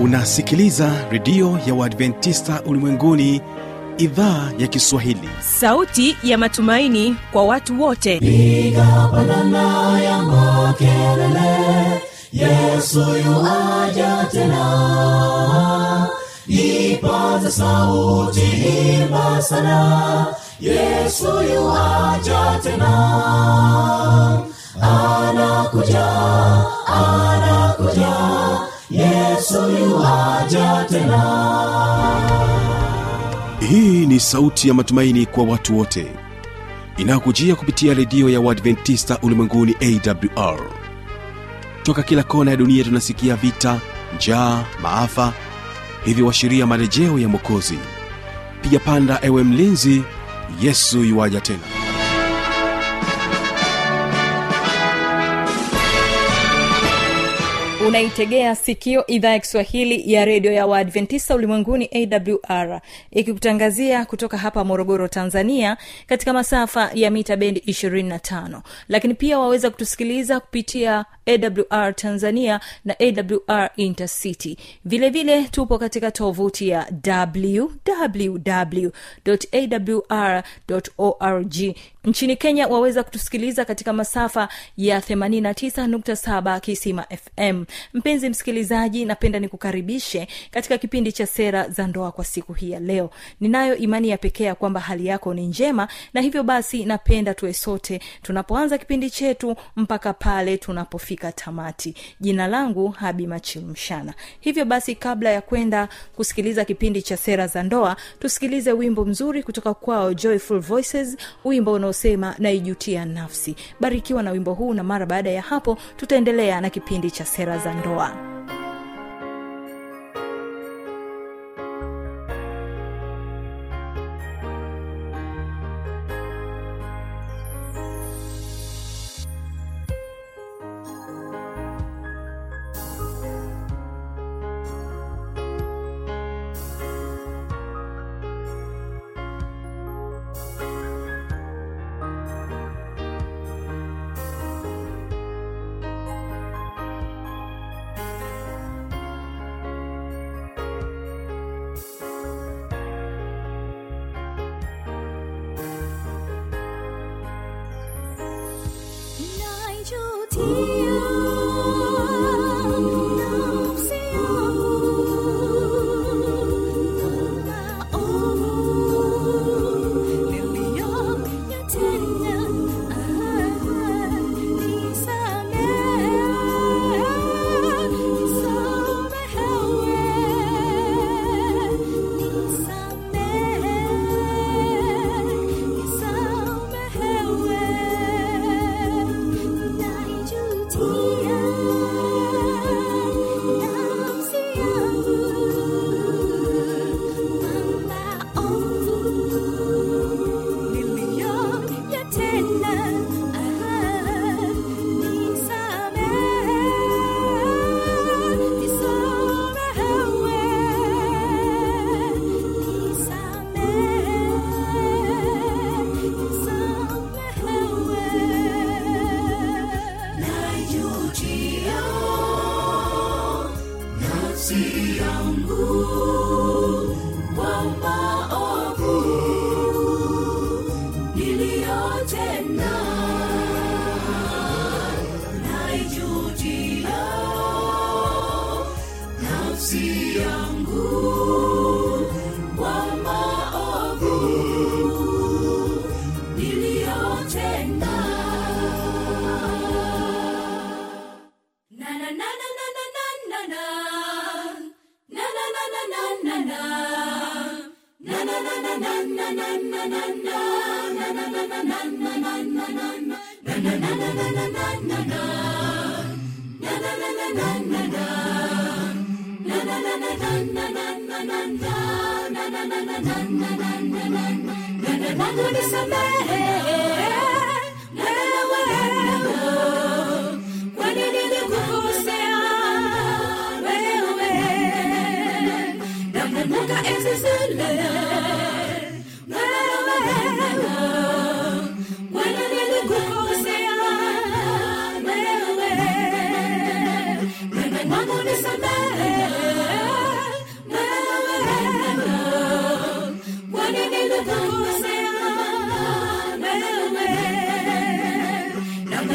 unasikiliza redio ya uadventista ulimwenguni idhaa ya kiswahili sauti ya matumaini kwa watu wote piga pandana ya makelele yesu yuaja tena ipaza sauti imba sana yesu yuaja tena anakuja anakuja yesu yuaja tena hii ni sauti ya matumaini kwa watu wote inayokujia kupitia redio ya uadventista ulimwenguni awr toka kila kona ya dunia tunasikia vita njaa maafa hivyo washiria marejeo ya mwokozi piga panda ewe mlinzi yesu yuwaja tena unaitegea sikio idhaa ya kiswahili ya redio ya waadventista ulimwenguni awr ikikutangazia kutoka hapa morogoro tanzania katika masafa ya mita bendi 25 lakini pia waweza kutusikiliza kupitia awr tanzania na awr intercity vile vile tupo katika tovuti ya www.awr.org nchini kenya waweza kutusikiliza katika masafa ya 89.7 kisima fm mpenzi msikilizaji napenda nikukaribishe katika kipindi cha sera za ndoa kwa siku hii ya leo ninayo imani ya pekee ya kwamba hali yako ni njema na hivyo basi napenda tuwe sote tunapoanza kipindi chetu mpaka pale tunapofika tamati jina langu habi machilmshana hivyo basi kabla ya kwenda kusikiliza kipindi cha sera za ndoa tusikilize wimbo mzuri kutoka kwao joyful voices wimbo unaosema naijutia nafsi barikiwa na wimbo huu na mara baada ya hapo tutaendelea na kipindi cha sera za ndoa Wewe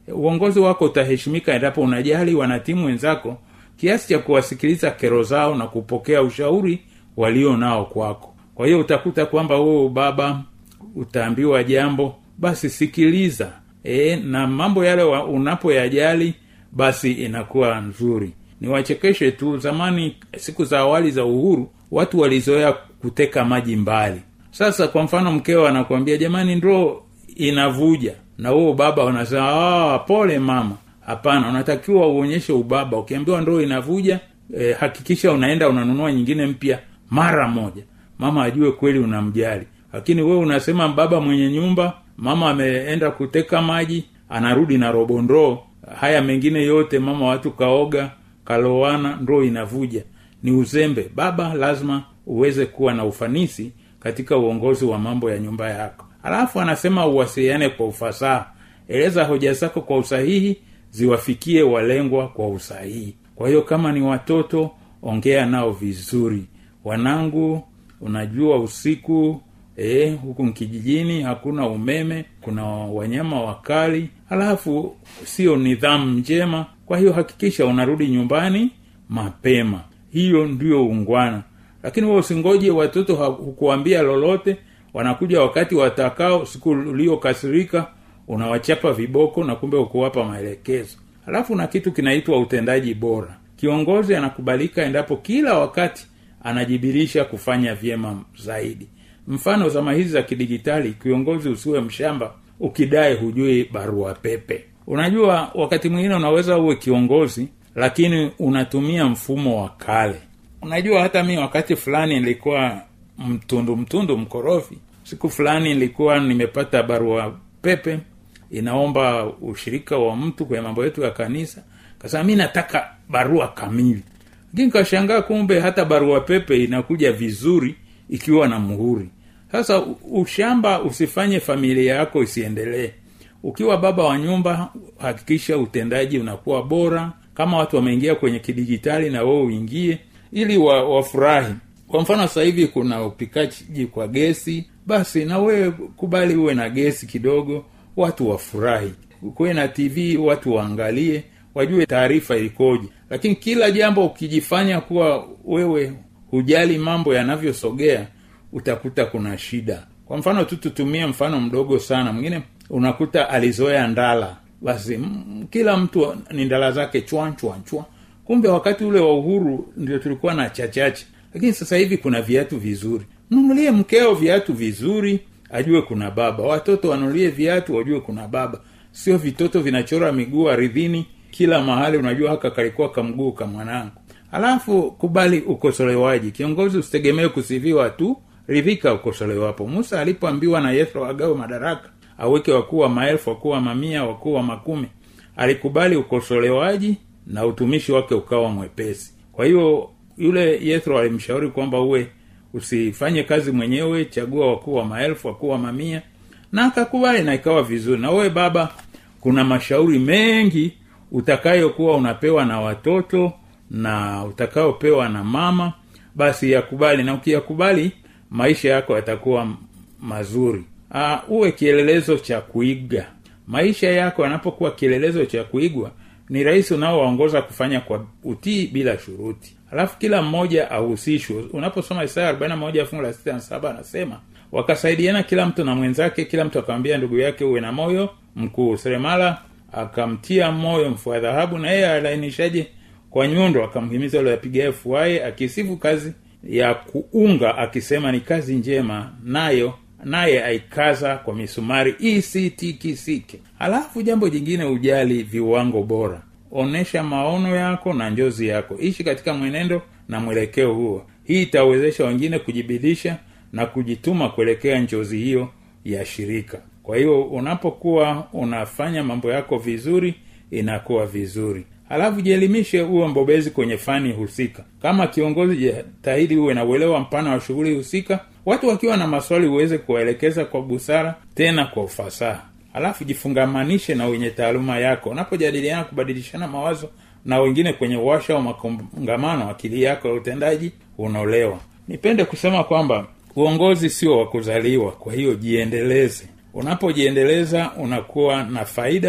uongozi wako utaheshimika endapo unajali wanatimu wenzako kiasi cha kuwasikiliza kero zao na kupokea ushauri walio nao kwako kwa hiyo utakuta kwamba wewe baba utaambiwa jambo basi sikiliza e, na mambo yale wa- unapoyajali basi inakuwa nzuri niwachekeshe tu zamani siku za awali za uhuru watu walizoea kuteka maji mbali sasa kwa mfano mkeo anakuambia jamani ndoo inavuja na huo baba unasema "Ah, pole mama hapana unatakiwa uonyeshe ubaba ukiambiwa ndoo inavuja eh, hakikisha unaenda unanunua nyingine mpya mara moja mama ajue kweli unamjali lakini wewe unasema baba mwenye nyumba mama ameenda kuteka maji anarudi na robo ndoo haya mengine yote mama watu kaoga kalowana ndoo inavuja ni uzembe baba lazima uweze kuwa na ufanisi katika uongozi wa mambo ya nyumba yako alafu anasema uwasiliane kwa ufasaha eleza hoja zako kwa usahihi ziwafikie walengwa kwa usahihi kwa hiyo kama ni watoto ongea nao vizuri wanangu unajua usiku eh, huku kijijini hakuna umeme kuna wanyama wakali halafu sio nidhamu njema kwa hiyo hakikisha unarudi nyumbani mapema hiyo ndio ungwana lakini wewe usingoje watoto ha- hukuambia lolote wanakuja wakati watakao siku uliokasirika unawachapa viboko na kumbe ukuwapa maelekezo halafu na kitu kinaitwa utendaji bora kiongozi anakubalika endapo kila wakati anajibirisha kufanya vyema zaidi mfano zama hizi za kidigitali kiongozi usiwe mshamba ukidai hujui barua pepe unajua wakati mwingine unaweza uwe kiongozi lakini unatumia mfumo wa kale unajua hata mi wakati fulani nilikuwa mtundu mtundu mkorofi siku fulani nilikuwa nimepata barua pepe inaomba ushirika wa mtu kwenye mambo yetu ya kanisa kasema mi nataka barua kamili lakini kashangaa kumbe hata barua pepe inakuja vizuri ikiwa na muhuri sasa u- ushamba usifanye familia yako isiendelee ukiwa baba wa nyumba hakikisha utendaji unakuwa bora kama watu wameingia kwenye kidigitali na wewe uingie ili wa, wafurahi kwa mfano sasa hivi kuna upikaji kwa gesi basi na wewe kubali uwe na gesi kidogo watu wafurahi kuwe na tv watu waangalie wajue taarifa ikoje lakini kila jambo ukijifanya kuwa wewe hujali mambo yanavyosogea utakuta kuna shida kwa mfano tu tutumie mfano mdogo sana mwingine unakuta alizoea ndala basi m- kila mtu ni ndala zake chwa chwa chwa kumbe wakati ule wa uhuru ndio tulikuwa na chachache lakini sasa hivi kuna viatu vizuri nunulie mkeo viatu vizuri ajue kuna baba watoto wanunulie viatu wajue kuna baba sio vitoto vinachora miguu aridhini kila mahali unajua haka kalikuwa kamguu ka mwanangu alafu kubali ukosolewaji kiongozi usitegemee kusifiwa tu ridhika ukosolewapo musa alipoambiwa na yethro agawe madaraka aweke wakuu wa maelfu wakuu wa mamia wakuu wa makumi alikubali ukosolewaji na utumishi wake ukawa mwepesi kwa hiyo yule yethro alimshauri kwamba uwe usifanye kazi mwenyewe chagua wakuu wa maelfu wakuu wa mamia na akakubali na ikawa vizuri na wewe baba kuna mashauri mengi utakayokuwa unapewa na watoto na utakayopewa na mama basi yakubali na ukiyakubali maisha yako yatakuwa m- mazuri uh, uwe kielelezo cha kuiga maisha yako yanapokuwa kielelezo cha kuigwa ni rahisi unaowaongoza kufanya kwa utii bila shuruti alafu kila mmoja ahusishwe unaposoma isaya 41 fungu la 67 anasema wakasaidiana kila mtu na mwenzake kila mtu akamwambia ndugu yake uwe na moyo mkuu seremala akamtia moyo mfua dhahabu na yeye alainishaje kwa nyundo akamhimiza yule apigaye fuaye akisifu kazi ya kuunga akisema ni kazi njema nayo naye aikaza kwa misumari isitikisike halafu jambo jingine ujali viwango bora onesha maono yako na njozi yako ishi katika mwenendo na mwelekeo huo hii itawezesha wengine kujibidisha na kujituma kuelekea njozi hiyo ya shirika kwa hiyo unapokuwa unafanya mambo yako vizuri inakuwa vizuri halafu jielimishe uwe mbobezi kwenye fani husika kama kiongozi jitahidi uwe na uelewa mpana wa shughuli husika watu wakiwa na maswali uweze kuwaelekeza kwa busara tena kwa ufasaha halafu jifungamanishe na wenye taaluma yako unapojadiliana kubadilishana mawazo na wengine kwenye washa wa makongamano akili yako ya utendaji unaolewa nipende kusema kwamba uongozi sio wa kuzaliwa kwa hiyo jiendeleze unapojiendeleza unakuwa na faida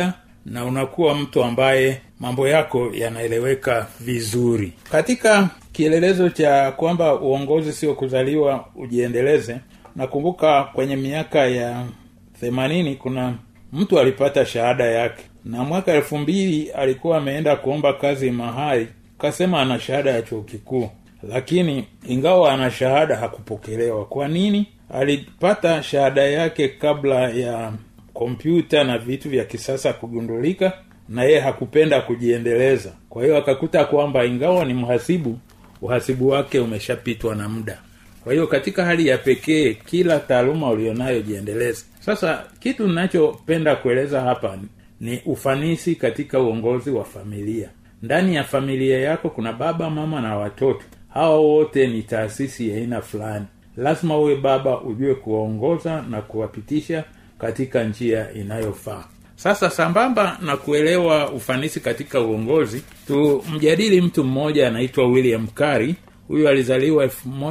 na unakuwa mtu ambaye mambo yako yanaeleweka vizuri katika kielelezo cha kwamba uongozi sio kuzaliwa ujiendeleze nakumbuka kwenye miaka ya themanini kuna mtu alipata shahada yake na mwaka elfu mbili alikuwa ameenda kuomba kazi mahali kasema ana shahada ya chuo kikuu lakini ingawa ana shahada hakupokelewa kwa nini alipata shahada yake kabla ya kompyuta na vitu vya kisasa kugundulika na yeye hakupenda kujiendeleza kwa hiyo akakuta kwamba ingawa ni mhasibu uhasibu wake umeshapitwa na muda kwa hiyo katika hali ya pekee kila taaluma ulionayo jiendeleze sasa kitu ninachopenda kueleza hapa ni ufanisi katika uongozi wa familia ndani ya familia yako kuna baba mama na watoto hawa wote ni taasisi ya aina fulani lazima uwe baba ujue kuwaongoza na kuwapitisha katika njia inayofaa sasa sambamba na kuelewa ufanisi katika uongozi tumjadili mtu mmoja anaitwa william kari huyu alizaliwa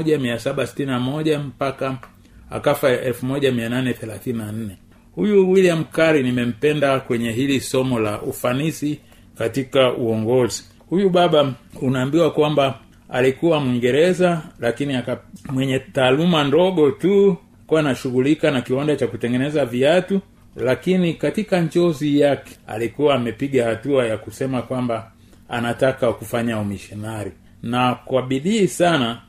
1761 mpaka akafa 1834 huyu william kari nimempenda kwenye hili somo la ufanisi katika uongozi huyu baba unaambiwa kwamba alikuwa mwingereza lakini aka, mwenye taaluma ndogo tu kuwa anashughulika na kiwanda cha kutengeneza viatu lakini katika njozi yake alikuwa amepiga hatua ya kusema kwamba anataka kufanya umishonari na kwa bidii sana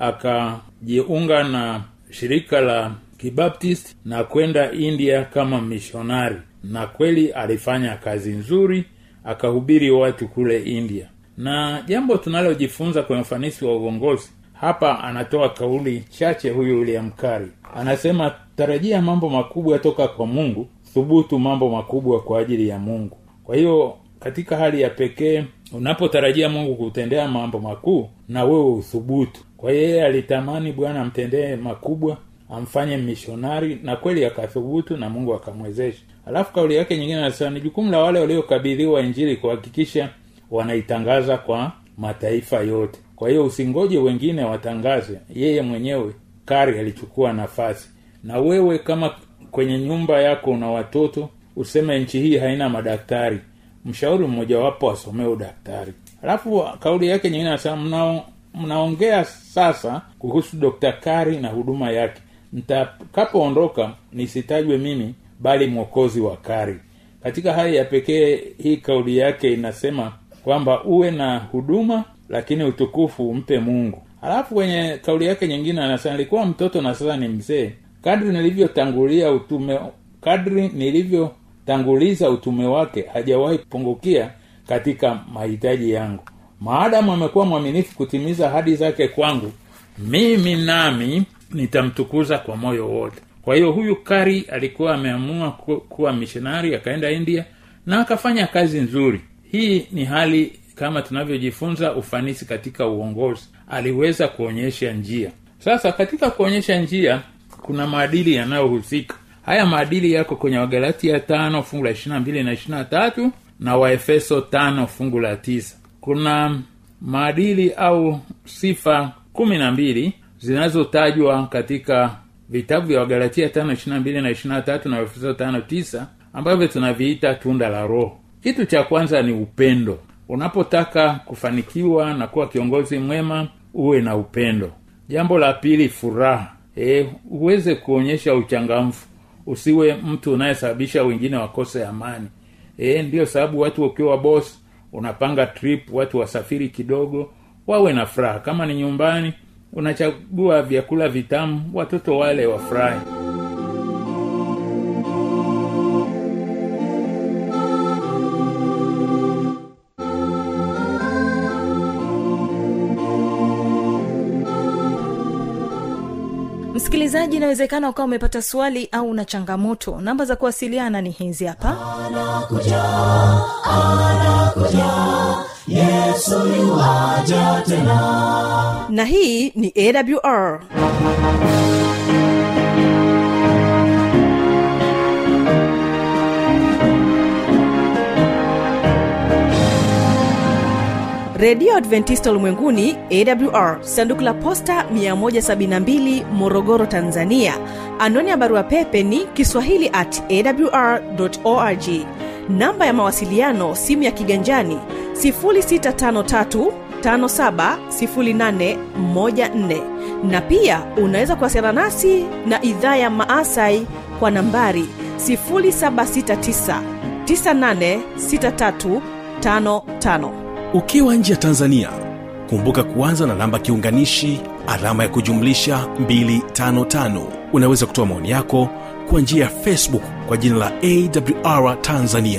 akajiunga na shirika la kibaptist na kwenda india kama mishonari na kweli alifanya kazi nzuri akahubiri watu kule india na jambo tunalojifunza kwenye ufanisi wa uongozi hapa anatoa kauli chache huyu william kari anasema tarajia mambo makubwa toka kwa mungu thubutu mambo makubwa kwa ajili ya mungu kwa hiyo katika hali ya pekee unapotarajia mungu kutendea mambo makuu na wewe uthubutu kwa hiyo yeye alitamani bwana amtendee makubwa amfanye mishonari na kweli akathubutu na mungu akamwezesha alafu kauli yake nyingine anasema ni jukumu la wale waliokabidhiwa injili kuhakikisha wanaitangaza kwa mataifa yote kwa hiyo usingoje wengine watangaze yeye mwenyewe kari alichukua nafasi na wewe kama kwenye nyumba yako una watoto useme nchi hii haina madaktari mshauri mmojawapo asomee udaktari alafu kauli yake nyingine anasema mnao mnaongea sasa kuhusu dr kari na huduma yake nitakapoondoka nisitajwe mimi bali mwokozi wa kari katika hali ya pekee hii kauli yake inasema kwamba uwe na huduma lakini utukufu umpe mungu alafu kwenye kauli yake nyingine anasema nilikuwa mtoto na sasa ni mzee kadri nilivyotangulia utume kadri nilivyotanguliza utume wake hajawahi kupungukia katika mahitaji yangu maadamu amekuwa mwaminifu kutimiza hadi zake kwangu mimi nami nitamtukuza kwa moyo wote kwa hiyo huyu kari alikuwa ameamua ku, kuwa mishonari akaenda india na akafanya kazi nzuri hii ni hali kama tunavyojifunza ufanisi katika uongozi aliweza kuonyesha njia sasa katika kuonyesha njia kuna maadili yanayohusika haya maadili yako kwenye wagalatia tano fungu la ishirina mbili na ishirina tatu na waefeso tano fungu la tisa kuna maadili au sifa kumi na mbili zinazotajwa katika vitabu vya wagalatia tano ishirina mbili na ishirina tatu na waefeso tano tisa ambavyo tunaviita tunda la roho kitu cha kwanza ni upendo unapotaka kufanikiwa na kuwa kiongozi mwema uwe na upendo jambo la pili furaha e, uweze kuonyesha uchangamfu usiwe mtu unayesababisha wengine wakose amani e, ndiyo sababu watu ukiwa bos unapanga trip watu wasafiri kidogo wawe na furaha kama ni nyumbani unachagua vyakula vitamu watoto wale wafurahi msikilizaji inawezekana ukawa umepata swali au una changamoto namba za kuwasiliana ni hizi hapa anakuja anakuja yesu yuwaja tena na hii ni awr redio adventista ulimwenguni awr sanduku la posta 172 morogoro tanzania anwani ya barua pepe ni kiswahili at awr org namba ya mawasiliano simu ya kiganjani 653 570814 na pia unaweza kuwasiliana nasi na idhaa ya maasai kwa nambari 769 986355 ukiwa nje ya tanzania kumbuka kuanza na namba kiunganishi alama ya kujumlisha 255 unaweza kutoa maoni yako kwa njia ya facebook kwa jina la awr tanzania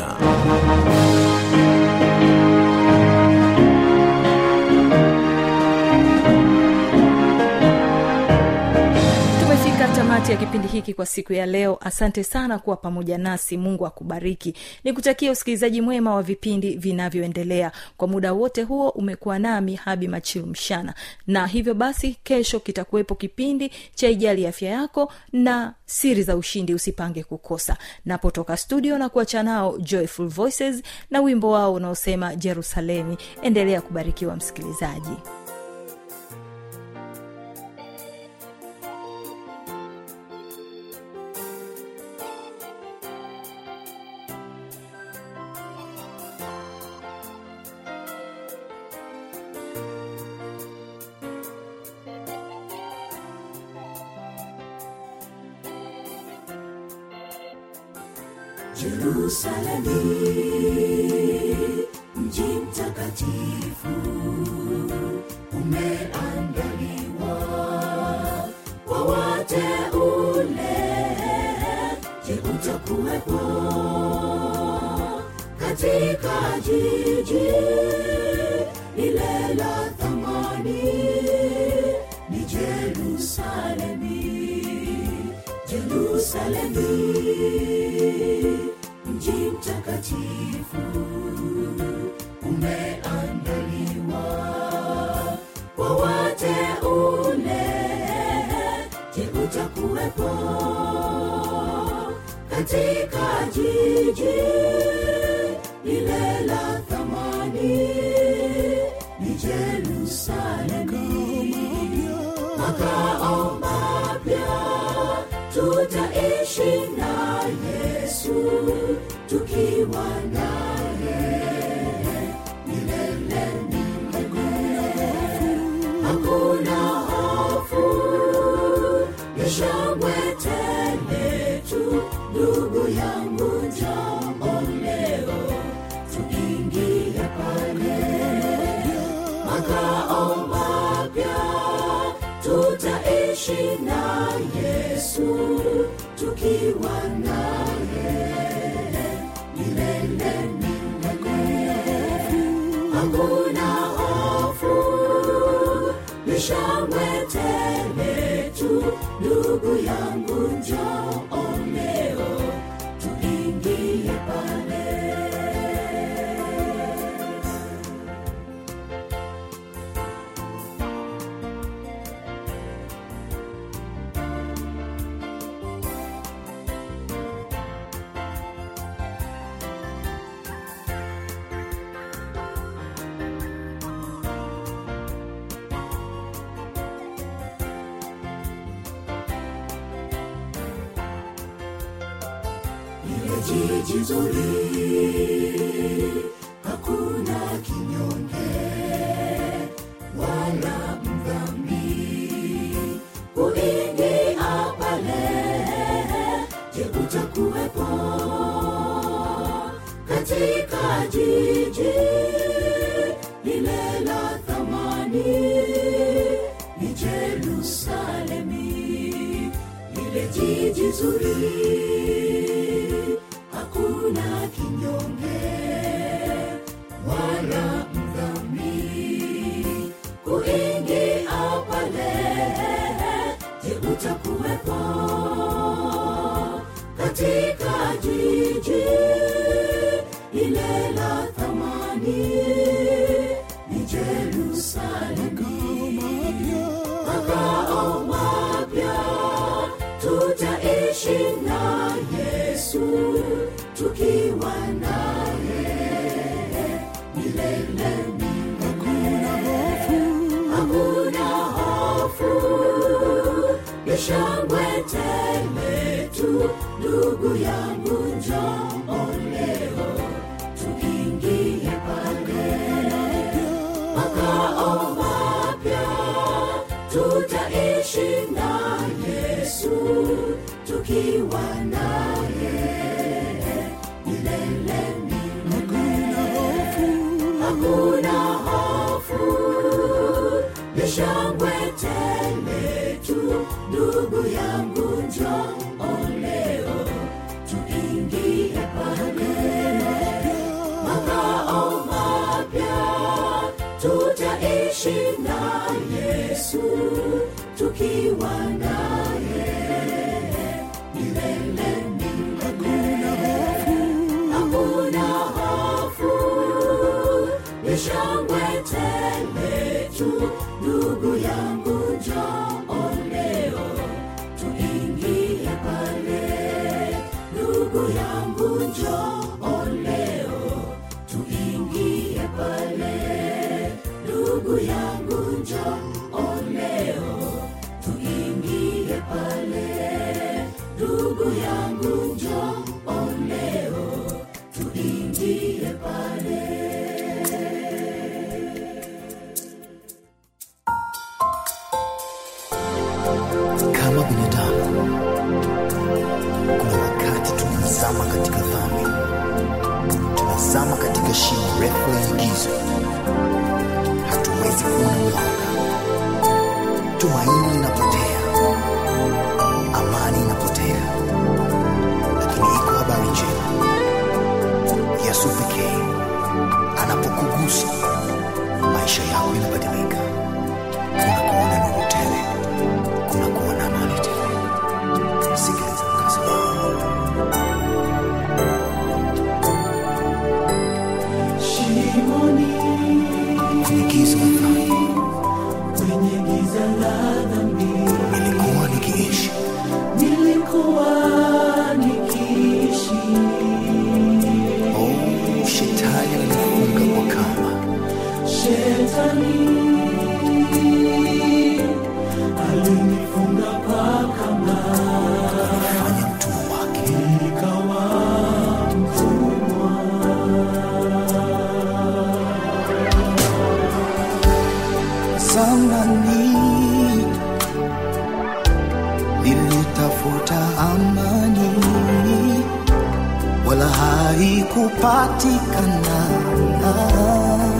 tumefika tamati ya kipindi hiki kwa siku ya leo asante sana kuwa pamoja nasi mungu akubariki nikutakia usikilizaji mwema wa vipindi vinavyoendelea kwa muda wote huo umekuwa nami habi machilu mshana na hivyo basi kesho kitakuwepo kipindi cha ijali afya yako na siri za ushindi usipange kukosa napotoka studio na kuacha nao joyful voices na wimbo wao unaosema jerusalemi endelea kubarikiwa msikilizaji Yerusalemu, mji mtakatifu, umeandaliwa kwa wateule. Je, utakuwepo katika jiji lile la thamani? Ni Jerusalemi, Jerusalemi mji mtakatifu umeandaliwa kwa wateule. Je, utakuwepo katika jiji lile la thamani? Ni Jerusalemi, makao mapya tutaishi na Yesu tukiwa naye milele milele. Hakuna hofu, ni shangwe tele tu, ndugu yangu, njoo leo tuingie pale makao mapya tutaishi na Yesu tukiwa naye milele milele. Hakuna hofu, ni shangwe tele tu, ndugu yangu, njoo leo tuingie pale. Ile jiji zuri, hakuna kinyonge wala mdhambi kuingia pale. Je, utakuwepo katika jiji lile la thamani? Ni Jerusalemi, lile jiji zuri hakuna kinyonge wala mdhambi kuingia pale. Je, utakuwepo katika jiji lile la thamani? Ni Jerusalemi, makao mapya tutaishi na Yesu tukiwa naye milele milele. Hakuna hofu, ni shangwe tele tu, ndugu yangu, njoo leo tutaishi na yesu tukiwa naye milele milele hakuna hofu ni shangwe tele tu ndugu yangu njoo leo tuingie pale makao mapya tutaishi na yesu tukiwa naye milele milele hakuna hofu ni shangwe tele tu ndugu yangu njoo leo tuingie pale ndugu yangu njoo leo tuingie pale ndugu yangu njoo leo tuingie pale ndugu yangu njoo leo tuingie pale kama binadamu kuna wakati tunazama katika dhambi tunazama katika shimo refu lenye giza hatuwezi kuona mwanga tumaini linapotea amani inapotea lakini iko habari njema yesu pekee anapokugusa maisha yako yanabadilika kunakuwa na nuru tele kunakuwa na amani tele sikiliza mkazi wao shimoni kwenye giza la dhambi kwenye giza la dhambi nilikuwa nikiishi nilikuwa nikiishi oh, shetani alinifunga kwa kamba shetani alinifunga kwa kamba fanya mtumwa wake nikawa mtumwa zamani nilitafuta amani wala haikupatikana